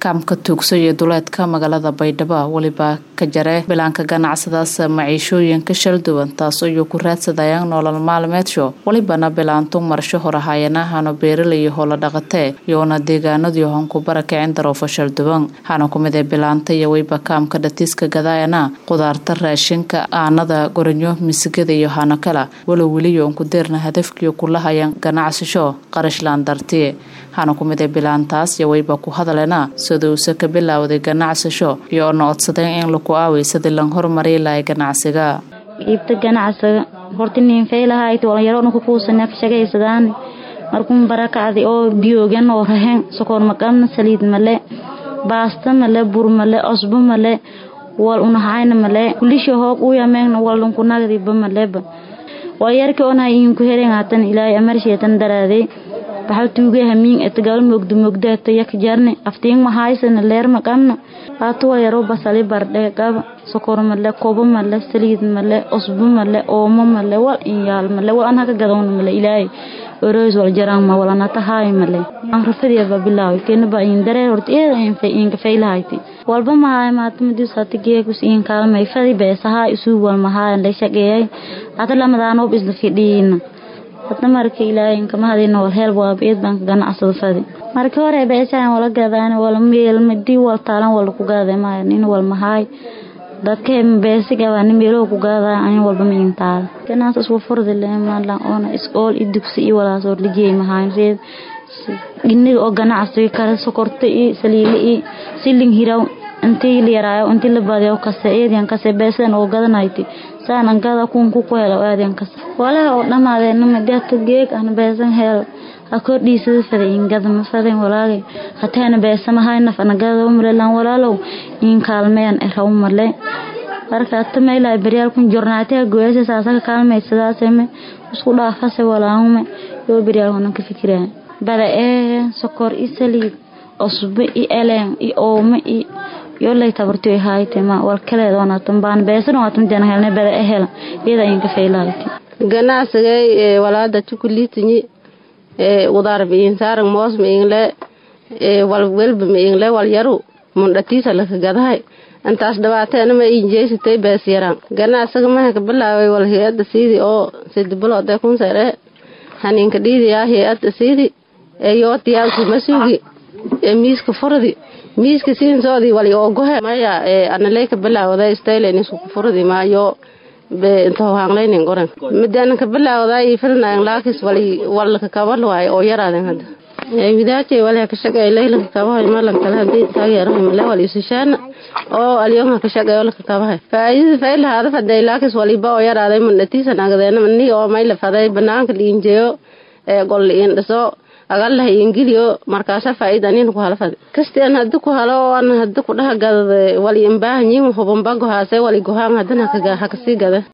kaamka tuugso iyo duleedka magaalada baydhabo weliba ka jare bilaanka ganacsadaas maciishooyinka shalduwan taas ayuu ku raadsadayaan nolol maalmeedsho welibana bilaantu marsho horahayana hano beeralayo hoola dhaqatee iyoona deegaanadii honku barakicin daroofo shalduwan hana kumid ee bilaanta iyo weyba kaamka dhatiiska gadaayana qudaarta raashinka aanada goranyo misigada iyo hano kala walow weliyo unku deerna hadafkiyo kulahayan ganacsasho qarashlaan dartiye hana kumid ee bilaantaas iyo weyba ku hadalena saduuse ka bilaawday ganacsasho iyo ona codsadeen in laku aaweysadii lan horumari lahay ganacsiga iibta ganacsiga horta ninfaylahayd walyaro ku kuusana ka shaqaysadaan markuun barakacdi oo biyoogan oo rahen sokoor maqabna saliid male baasta male bur male cosbo male wal unahayna male kulisha hoob u yameegna walunku nagdiba maleba walyarki onha inku heren hatan ilaahay amarsheetan daraaday baxal tuuge hamiin etagaal mogdo mogdaata yak jarne aftiin mahaysana leer maqabna haatuwa yaro basali bardhe qaba sokor male kobo male saliid male cusbo male oomo male wal inyaal male wal an haka gadowna male ilaahay oroys wal jaraan ma walana tahaay male aan rafadiya bilaaw keena ba in daree horta eeda in fay in kafay lahayti walba mahaay maatamadiis hata geegus in kaalmay fadi beesaha isu wal mahaay la shaqeeyay hata lamadaanoob isla fidhiina hadna marka ilaahay kama hadina wal heel waabeed baan ka ganacsada fadi marka hore beeshaan wala gadaan wala meel madi wal taalan wala ku gaadee maayo nin wal mahaay dadka beesi gabaan meelo ku gaadaa aan walba ma intaa ganaas isku furdi leemaan oona iskool i dugsi i walaas oo lijay mahayn reed giniga oo ganacsiga kale sokorta i saliili i silin hiraw intii la yaraayo intii la badiyo kase eedan kase beesan oo gadanayti saan gada kun ku ku helo aadan kase walaha oo dhamaadeen madata geeg aan beesan hel ha kordhiisada fada ingada ma faden walaagay hataana beesama hayna fanagada umrelan walaalow in kaalmeen eraw male marka tamayla baryaal kun jornaatiga gooyasa saasaka kaalmaysadaaseme isku dhaafase walaahume yoo baryaal honan ka fikiraan bada ee sokor i saliid cusbo i eleen i oome i yolay tabarti haayte ma wal kaleed onatan baan beesan onatan jana helne bada e hela iyada inka faylahayti ganacsigay walaada chukulitinyi udaar biin saarang moos miingle wal welba miingle wal yaru mundhatiisa laka gadahay intaas dhibaateena ma injeysatay bees yaraan ganacsiga maha ka bilaaway wal hay-adda siidi oo sidi biloodee kun sare haninka dhiidiyaa hay-adda siidi yoo diyaalku masuugi miiska furdi miiska siinsoodii wali oogohe maya analey ka bilaawday staylen isku furdi maayo be inta hohaanlaynin qoran midaan ka bilaawday filnayn laakis wali walka kabal waayo oo yaraaden hadda widaaje wali ka shaqay laylanka kabahay malan kale hadii taageerahay male wali isishaana oo alyonka ka shaqay laka kabahay faayida fayla hada faday laakis waliba oo yaraaday mandhatiisa nagadeena mani oo mayla faday banaanka liinjeeyo ee gol liin dhiso agalah ingiliyo markaasa faaida nin ku hala fadi kasti an hadi ku halo an hadi ku dhaha gadade wali imbaahanyin hubanba gohaase wali gohaan hadana hakasii gada